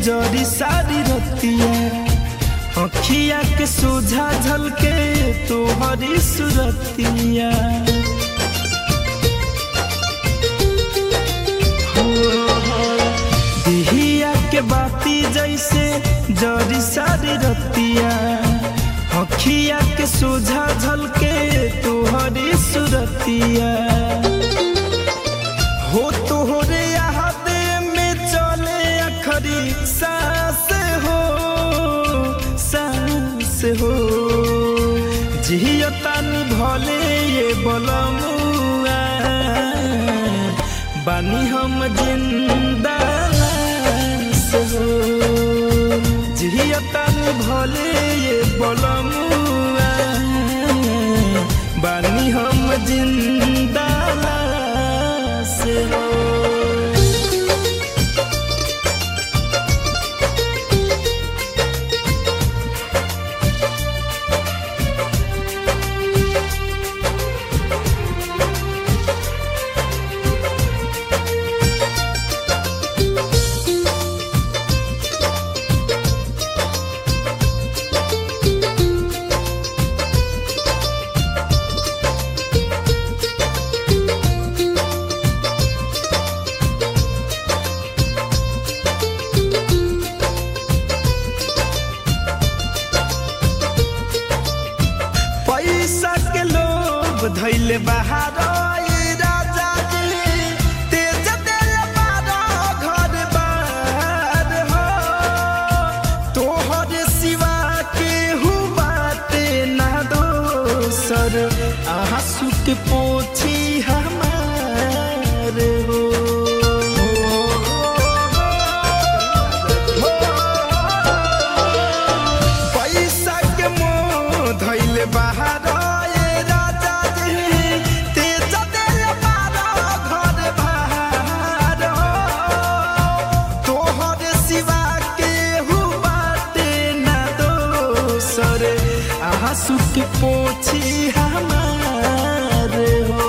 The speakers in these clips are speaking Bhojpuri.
जरी सारी रतिया अखिया के सोझा झलके तोहरी सुरतिया दिहिया के बाती जैसे जरी सारी रतिया अखिया के सोझा झलके तोहरी सुरतिया हो तोहरे यादे में चले अखरी सास हो सास हो जियतानी भले ये बलमुआ बानी हम जिंदा लाश हो जियतानी भले ये बलमुआ बानी हम जिंदा लाश हो पैसा के लोभ धैले बाहर ए राजा जी तेज दिल बारा घर बार हो तोहर सिवा के बाते ना दोसर आंसू के पोछी हमार हो पैसा के मोह धैले बाहर ए राजा जी तेज दिल बारा घर बाहर तोहर सिवा के बाते ना दोसर आंसू के पोछी हमार हो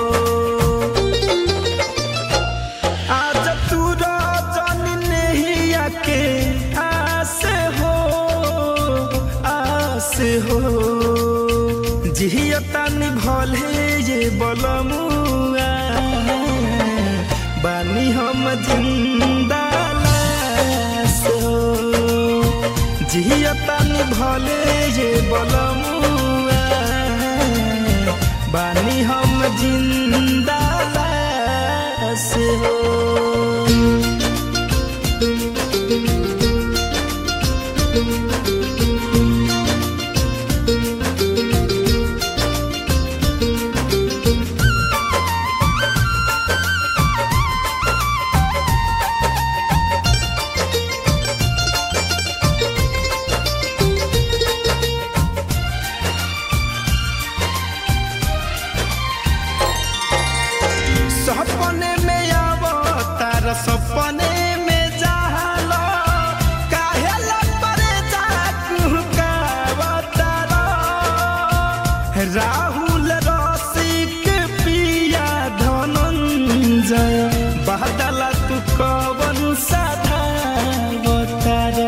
आज तू रजन नहीं आके आस हो आस हो जियतन भले ये बलमुआ बानी हम जिंदा लाश हो जियतन भले ये बलमुआ बानी हम जिंदा लाश हो सपने में आवो तार सपने में जालो काहे लपरे जाकू कावतारो राहुल रसिक पिया धनंजय बादल तू कवन साधा बतारो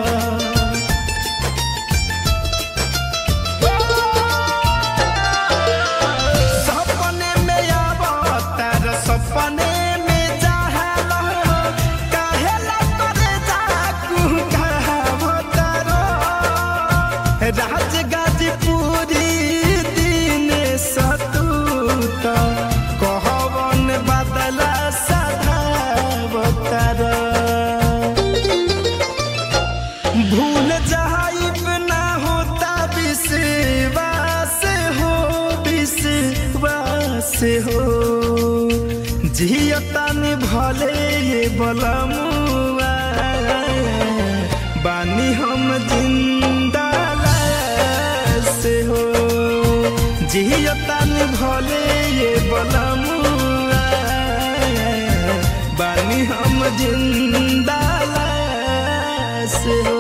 सपने में आवो तार सपने में जाहलो काहे लपरे जाकू कावतारो राज गाजीपुरी दिन सतूत कहवन बदला सदा बतार भूल जाइब ना होता विश्वास हो विश्वास हो जियतन भले ये बलमुआ बानी हम जिंदा लाश हो जियतन भले ये बलमुआ बानी हम जिंदा लाश हो